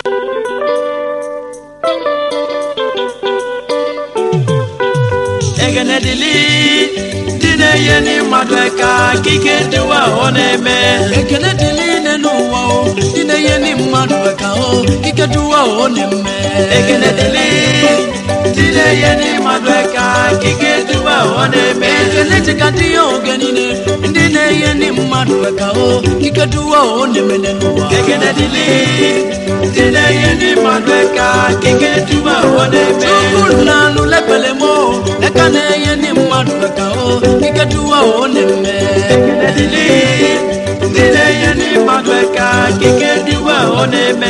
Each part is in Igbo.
egene dịlị ndị na-enye ndị mmadụ aka kike dịwa ọ na-eme ekele dịrị ine n'ụwa o ndị na-enye ndị mmadụ aka o ike duwa o na-eme egene dịlị ndị na-enye ndị mmadụ aka kike dịwa ọ na-eme ekele dịka dị ya oge niile ndị na-enye ndị mmadụ aka o ike duwa o na-eme n'ụwa egene dịlị ndị na-enye ndị mmadụ aka kike dịwa ọ na-eme chukwu nanụ lepele m o eka na-enye ndị mmadụ aka o ike duwa o na-eme egene dịlị ndị na-enye ndị mmadụ aka kike dịwa ọ na-eme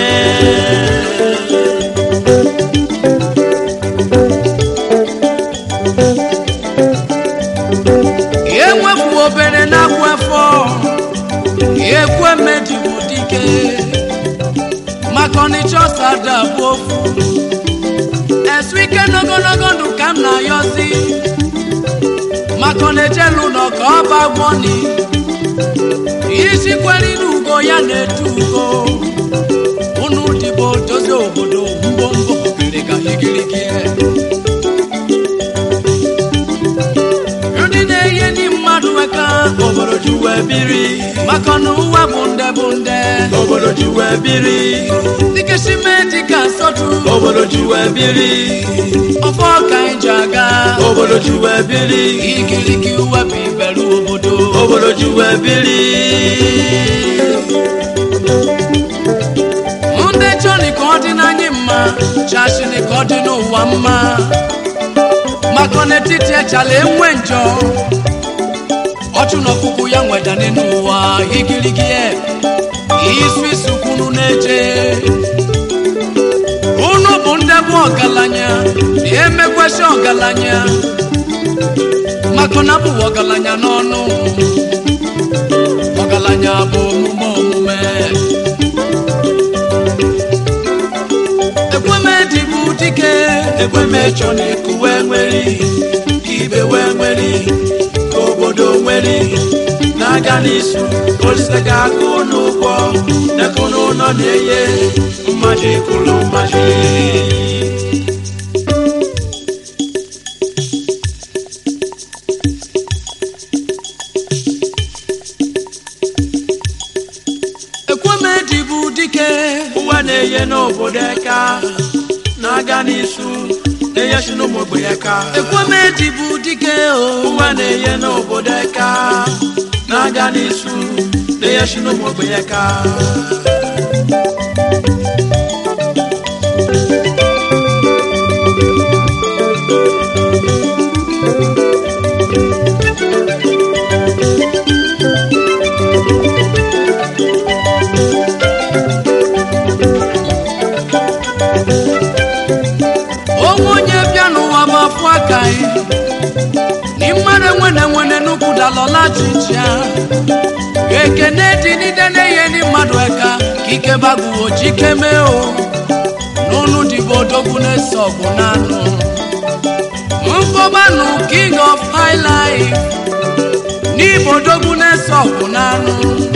enwefu obere na-akwụ afọ ekwe medibu dike maka ọnịcha ọsada bụ ofu esu ike n'ogologo ndụ ka m na-ayọzi maka ọ na-ejelu ụlọ ka ọ bagwọni isi kwere n'ugo ya na-etu ugo unu dịbo dozie obodo mbombo gịrịga igirigi ndị na-enye ndị mmadụ aka obodo ji wee biri maka na ụwa bụ nde bụ nde obodo ji wee biri dịka simenti ka nsọtụ obodo ji wee biri ọfọ ka anyị ji aga obodo ji wee biri igirigi wepụ ibelu obodo obodo ji wee biri ndị chọrọ ka ọ dị n'anyị mma chasịrị ka ọ dị n'ụwa mma maka n'etiti echala enwe njọ ọchụ na ọkpụkpụ ya nwedani n'ụwa igirigi e, isu isu kwunu na-eje unu bụ ndị bụ ọgaranya na-emekwesị ọgaranya maka na bụ ọgaranya n'ọnụ ọgaranya bụ omume omume ekwemedi bụ dike ekwemechọ na eku wee nweri ka ibe wee nweri ka obodo nweri na-aga n'isu olise ga-agụ n'ụgwọ nekụ n'ụlọ na-eye mmadụ ekwuru mmadụ ekwemedi bụ dike ụwa na-eye n'obodo eka na-aga n'isu na-eyechi n'ụmụ ogbenye aka ekwemedi bụ dike o ụwa na-eye n'obodo eka na-aga n'isu na-eyechi n'ụmụ ogbenye aka onwe onye bịa n'ụwa bụ afụ aka anyị ni mmadụ enwene nwene nnukwu dalọla chicha ekene dị n'ide na-enye ndị mmadụ eka ka ike bagbuo chike mee o n'ụnụ dịbụ odogwu na-ese ọgwụ n'anụ mkpọbanụ king of high life n'ịbụ odogwu na-ese ọgwụ n'anụ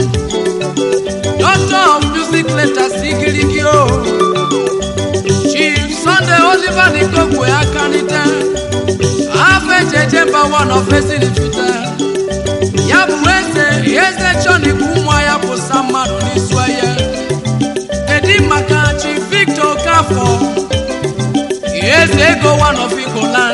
doctor of music letters igirigi o chief sunday oliver nikogwe akanite afọ ejeje mba one of esilifite ya bụ eze eze chọnikwu ụmụ ya pụsa mmadụ n'isu eye kedu maka chief victor okafọ eze ego one of igboland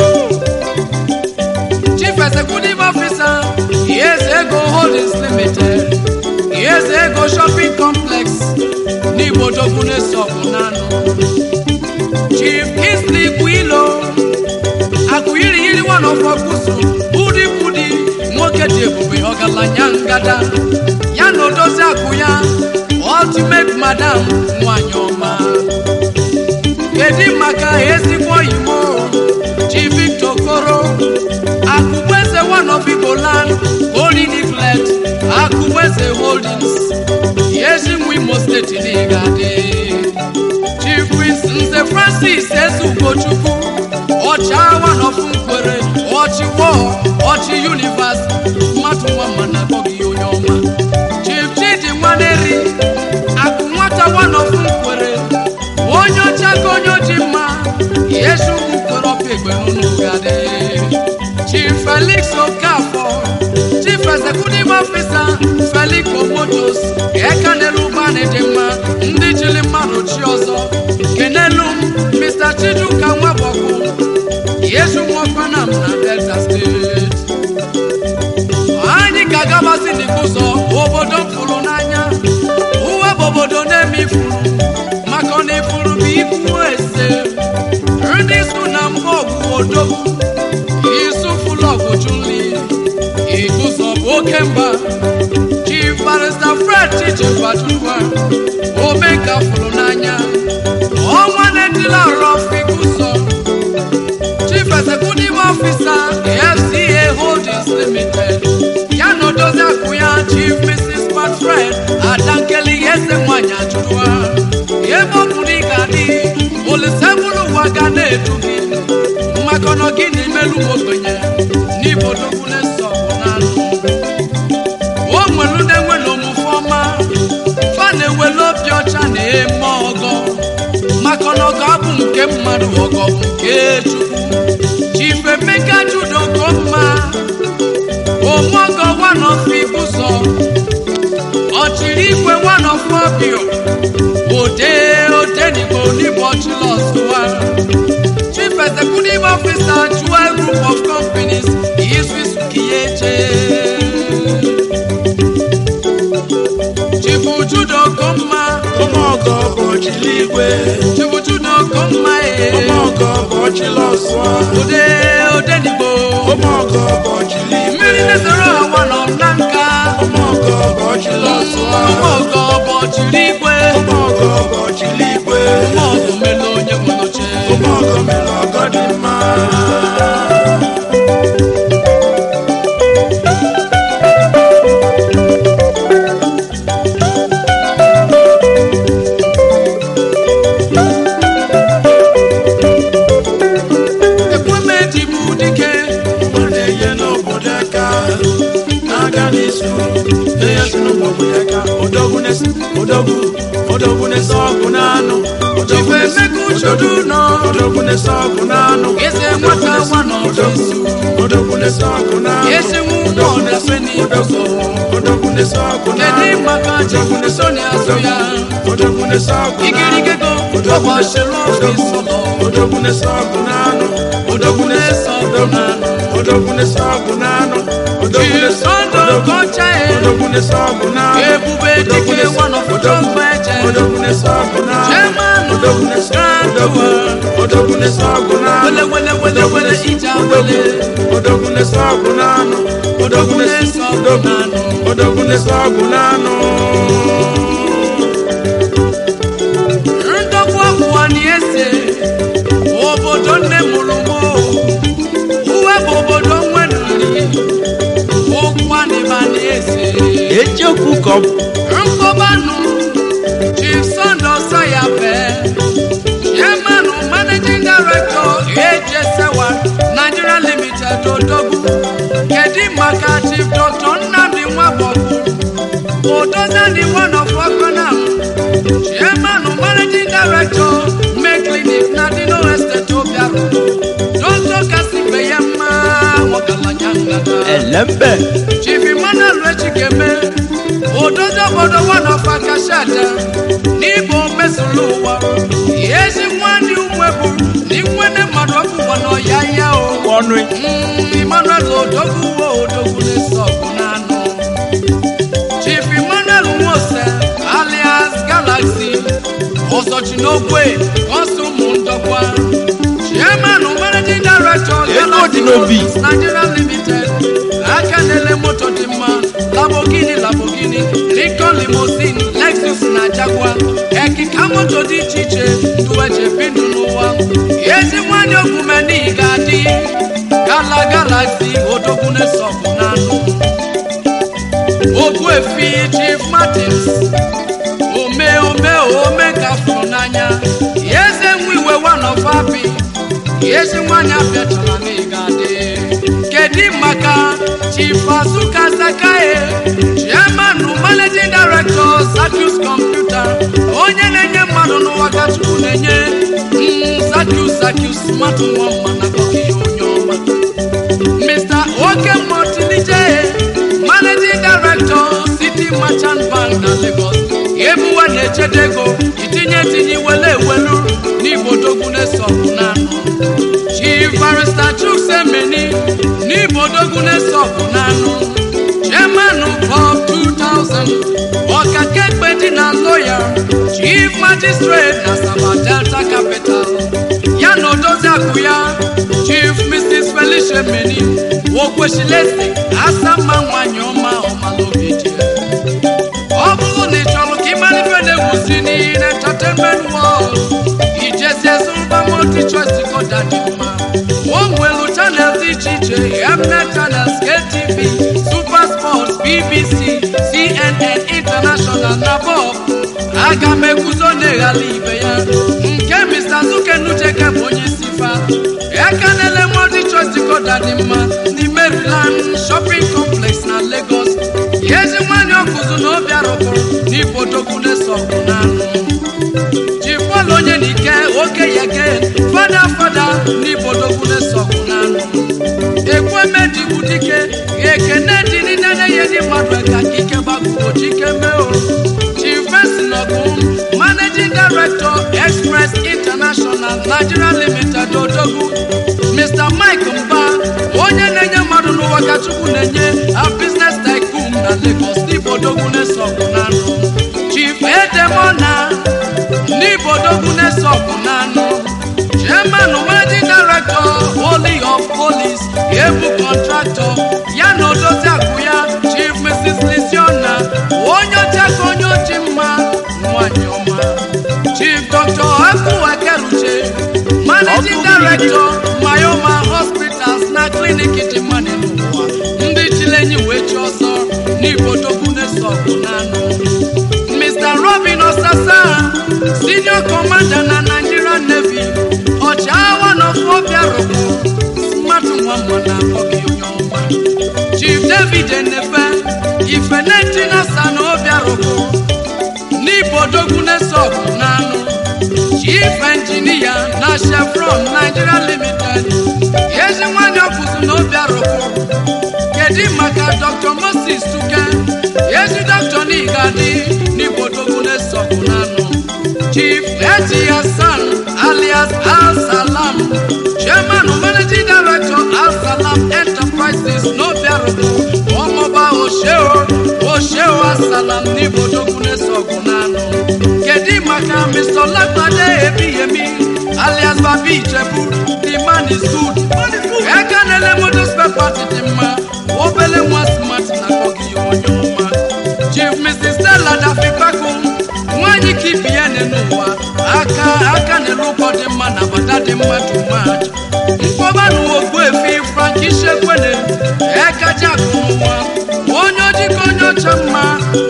chief executive officer eze ego holdings limited eze ego shopping complex n'igbodogu na-esogbu n'anụ chief kingsley kwilo akụyiriyiri wanọfọkusu budi budi nwoke dị ebube ọgaranya ngada ya na odozi akụ ya ultimate madam nwanyị ọma kedu maka ezigbo oyimo chief victor koro akụgbeze one of igboland holy flet akụgbeze holdings yezinwe imo steeti n'igade chief prince nze francis ezugochukwu ọchịawa nọfụ nkwere ọchịwọ ọchị univers mmadụ nwa mana akpọghị onye ọma chief chidi nwaneri akụ nwata wanọfụ nkwere yesu mukorọpịa egbe n'ụnụgadị chief felix okafor chief executive officer felix omotos eka n'elu ụgbọala dị mma ndị jiri mmadụ chi ọzọ kenelu m mr chijuka nwabọkụ yesu nwakwana m na delta steeti anyị ga-agabazi n'ikuzo obodo m fụrụ n'anya uwe bụ obodo na-eme ifuru maka ọ na ifuru bụ ikwu ese ndị su na mba ọgwụ odogwu isu fụlọgwụ junli ikuzo bụ oke mba chief barista fred chichefatuwa omeka fụrụ n'anya ọnwa na-etila rọf ikuzo chief executive officer fca holdings limited ya na odozi akụ ya chief mrs patfred adankeli eze nwanyị ajụrụa ebe ọ bụrụ ị ga-adị olise bụrụ ụwa ga na-edu gị maka na gị na imelu ogbenye n'ibodogwu na-eso ọgụ n'anụ o nwere ndị nwere omume ọma fa na-ewele obi ọcha na eme ọgọ maka na ọgọ abụ nke mmadụ ọgọ bụ nke chukwu chief emeka judoko mma omogo wanọfu ibuso ọchịrị igwe wanọfu ọbịọ ode odenigbo onigbo ọchịlọsụwa chief executive officer jewel group of companies isuisukiyeche chief judoko mma ụmụọgọ bụ ọchịligwe chief judoko mma ee ụmụọgọ bụ ọchịlọsụọ ode odenigbo ụmụọgọ bụ ọchịligwe mmiri na-ezoro awa nọ na nka ụmụọgọ bụ ọchịlọsụọ ụmụọgọ bụ ọchịrị igwe ụmụọgọ bụ ọchịligwe ụmụọgọ mele onye nwere oche ụmụọgọ mere ọgọ dị mma ekwemedi bụ dike Ụwa na-enye n'obodo aka na-aga n'isu na-enye si n'obodo aka odogwu na-esi odogwu odogwu na-ese ọgụ n'anụ chifu emeka uchudu nọ odogwu na-ese ọgụ n'anụ eze nwata nwa n'ọfịs odogwu na-ese ọgụ n'anụ esi nwa ụgbọ ọdafe n'ibuso odogwu na-ese ọgụ kedu n'anụ maka chifu soni azụ ya odogwu na-ese ọgụ n'anụ igirigego ọgbachiri ọfịs ụlọ odogwu na-ese ọgụ n'anụ odogwu na-ese ọgụ n'anụ odogwu na-ese ọgụ n'anụ odogwu na-ese chisondo kọcha ya odogwu na-ese ọgụ n'anụ ebube dike nwanọfụjọ mgbe eje odogwu na-ese ọgụ n'anụ chairman odogwu na-ese grantua odogwu na-ese ọgụ n'anụ wele wele wele wele ija wele odogwu na-ese ọgụ n'anụ odogwu na-ese odogwu odogwu na-ese ọgụ n'anụ ndọkwa ọgwụwa na ese obodo nne mụrụ mụ uwe bụ obodo nwenuri ụkwa n'ịba na ese eziokwu ka ọ bụ nkọbanụ chief sando sayabe chairman managing director ejesewa nigeria limited odogwu kedu maka chief dr nnamdi nwabọgwu odozani one of ọkọnam chairman managing director make clinic na dino estate obiaru dr kasibeyema nwogalanya ngada elembe chief emmanuel rechikeme ododo obodo wanofa kashada n'igbo mesoro ụwa ezi nwanne umwebu na inwene mmadụ ọbụwa n'ọya ya o ọnụ Mm, emmanuel odogwu wo odogwu na-eso ọgụ n'anụ chief emmanuel nwose alias galaxy ọzọchi n'ogwe ọsọ ụmụ ndọkwa chairman managing director Ego Galaxy dị n'obi. Motors nigeria limited aka na-ele moto dị mma lamborghini lamborghini lincoln limousine lexus na jaguar ekika moto dị iche iche duweche bindu n'ụwa ezi nwanyị okwumeni ga-adị gala galaxy odogwu na-esọpụ n'anụ ogbuefi chief martins ome ome ome ka fụrụ n'anya eze nwa iwe wanofabi ezi nwanyị abịachara n'ịga dị kedu maka chief azuka sakae chairman managing director satus computer onye na-enye mmadụ n'ụwa ka chukwu na-enye mm, satus like you smart nwa mma na akpọghị ya onye ọma Mr. Okemmotilije, Managing Director, City Merchant Bank na Lagos. Ebuwa na-echede ego itinye etinye iwele ewelu n'Ibodogwu na-eso ọgụ n'anụ. Chief Barrister Chukwusemeni n'Ibodogwu na-eso ọgụ n'anụ. Chairman Bob 2000, Ọkakekpe dị na lawyer, Chief Magistrate na Saba Delta Capital. Ya na odozi akụ ya, Chief Mrs. Felicia Meni, Okweshilesi, Asama nwanyị ọma ọmalobi dị. Ọ bụrụ na ị chọrọ ka ịmara ife na-egwusi n'ihi na entertainment world, ijezie zụrụba multi choice decoder dị mma. O nwere chanel dị iche iche, Mnet channels, KTV, Super Sports, BBC, CNN International na Bob. Aga m eguzo na-eghala ibe ya. Nke Mr. Zukenucheke bụ onye isi fa. Ekanele multi choice decoder dị mma n'ime Maryland Shopping Complex na Lagos. Ezi nwanyị ọkụzụ na obi arụpụrụ n'Ibodogwu na-eso ọgụ n'anụ. Jipọlụ onye n'ike oke yege fada fada n'Ibodogwu na-eso ọgụ n'anụ. Ekweme dịbu dike ekene dị n'inene ihe ndị mmadụ ka ike gbagoro chike mee o. Chief Benson Ogum, Managing Director Express International Nigeria Limited Odogwu. Mr. Mike Mba, onye na-enye mmadụ n'ụwa ka Chukwu na-enye a business tycoon na Lagos n'Ibodogwu na-eso ọgụ n'anụ. Chief Edemona n'Ibodogwu na-eso ọgụ n'anụ. Chairman Managing Director Holy of Police, Ebu Contractor, ya na odozi akụ ya Chief Mrs. Lisiona, onye ọcha ka onye oji mma nwanyị ọma. Chief Dr. Aku Ekeruche, Managing Director Mayoma Hospitals na klinik dị mma n'ụwa ndị chilenyi wee chi ọsọ n'Ibodogwu na-eso ọgụ n'anụ. Mr. Robin Osasa, Senior Commander na Nigerian Navy, ọchịagha n'Ofobia Robo, smart nwa mma na akpọghị onye ọma. Chief David Enefe, Ifeneti Nasa na Obia Robo, n'Ibodogwu na-eso ọgụ n'anụ. Chief Engineer na Chevron Nigeria Limited, ezi nwanyị ọkụzụ na Obia Robo, kedu maka Dr. Moses Tuke, ezi Dr. Nigadi n'Ibodogwu na-eso ọgụ n'anụ. Chief Eti Hassan alias Al Salam, Chairman Managing Director Al Salam Enterprises n'Obia Robo, ọmọba Osheo Osheo Al Salam n'Ibodogwu na-eso ọgụ n'anụ. Kedu maka Mr. Olagbade Ebiyemi alias Babi Ijebu, the man is good. Ekanele motor spare part dị mma, obele nwa smart na akpọghị ya onye ọma. Chief Mrs. Stella Dafikpaku, nwanyị ka ibi ya n'ụwa, aka aka na-ere ụkọ dị mma na bata dị mma too much. Mkpọba na Ogbuefi Frank Ishekwene, Ekaji Akụnụnwa, onye ojikọ onye ọcha mma,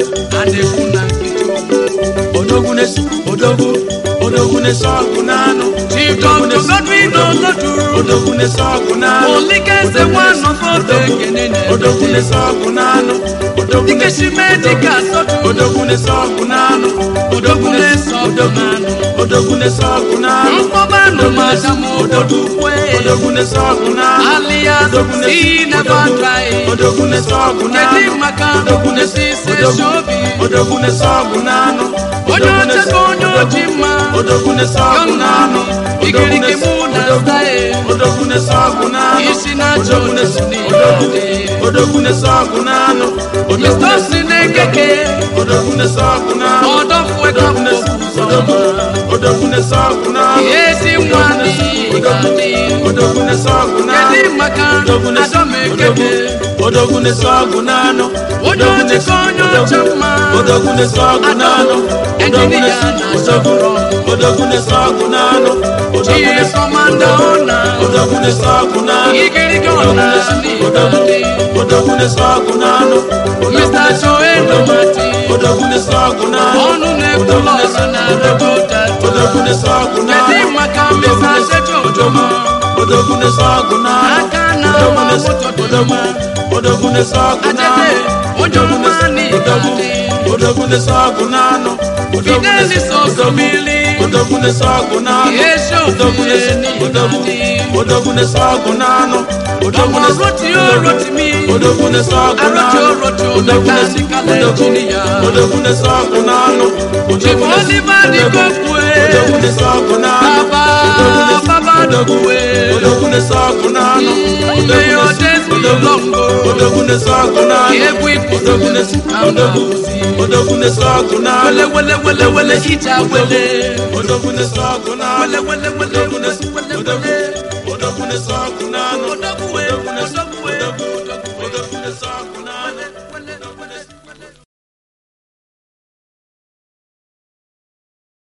a na-ekwu na nkịtị okwu. odogwu na-eso odogwu odogwu na-eso ọgụ n'anụ Chief Dr. Godwin Oloduru, odogwu na-eso ọgụ n'anụ Olikeze Nwanọfọdụ Ekene odogwu na-edote. na-eso ọgụ n'anụ odogwu Dike na-eso Shime Dike Asọtụ, odogwu na-eso ọgụ n'anụ Odogwu na-eso ọgụ odogwu n'anụ. odogwu na-eso ọgụ n'anụ Mkpọba nụ Madam Obodo Ukwe, odogwu na-eso ọgụ n'anụ alias Odogwu na- See Never Dry. odogwu na-eso ọgụ n'anụ Kedu maka odogwu na-eso Mrs. odogwu Eshobi? odogwu na-eso ọgụ n'anụ Onye Odogwu ọcha na-eso- ka onye oji mma. odogwu na-eso ọgụ n'anụ Igirigi mụ na stae. odogwu na-eso ọgụ n'anụ Isi na-achọ Odogwu na-eso- otu odogwu- n'ịdị. odogwu na-eso ọgụ n'anụ Odogwu Mr. na-eso- Sinekeke, odogwu na-eso ọgụ n'anụ Ọdọfue ka Odogwu na-eso- mkpọpụ odogwu- ụzọ. odogwu na-eso ọgụ n'anụ Ezi nwa n'ihi ga-adị. odogwu na-eso ọgụ n'anụ Kedu maka Odogwu na-eso- Adọmekeke? odogwu- odogwu na-eso ọgụ n'anụ Onye Odogwu ọchịkọ na-eso- onye odogwu- ọcha mma. odogwu na-eso ọgụ n'anụ Odogwu Engineer na-eso- na odogwu- Chevron. odogwu na-eso ọgụ n'anụ Odogwu Chief na-eso- Commander Ona. odogwu na-eso ọgụ n'anụ Igirigi Odogwu ọna na-eso- n'ihi odogwu- ga-adị. odogwu na-eso ọgụ n'anụ Odogwu Mr. na-eso- Joel Omati. odogwu na-eso ọgụ n'anụ Ọnụ na-ekwu Odogwu lọra na-eso- na odogwu- Delta. odogwu na-eso ọgụ n'anụ Kedu maka Odogwu Mr. na-eso- Sejo Ojoma? odogwu na-eso ọgụ n'anụ Aka na Odogwu ama na-eso- moto dị odogwu- mma. odogwu na-eso ọgụ n'anụ Ajede, onye Odogwu ọma na-eso- n'ihi odogwu- ga-adị. odogwu na-eso ọgụ n'anụ Odogwu Fidelis na-eso- Osomili, odogwu odogwu na-ese ọgụ n'anụ Esi odogwu ofufe na-ese n'ihi odogwu na dị. odogwu na-ese ọgụ n'anụ odogwu Ọmọ na-ese roti o roti mi. odogwu na-ese ọgụ Aroti n'anụ o roti o odogwu na-ese mechanical odogwu engineer. odogwu na-ese ọgụ n'anụ odogwu na-ese Oliver Di odogwu Kokwe. odogwu na-ese ọgụ n'anụ Baba, odogwu na-ese Baba odogwu Dokwe. odogwu na-ese ọgụ n'anụ odogwu May your na-ese days be odogwu long, oh. odogwu na-ese ọgụ n'anụ Egwu ikwu odogwu na-ese odogwu odogwu na-ese ọgụ n'anụ Wele wele wele wele ita wele. odogwu na-ese ọgụ n'anụ Wele wele wele odogwu wele na-ese wele odogwu wele. odogwu na-ese ọgụ n'anụ Odogwu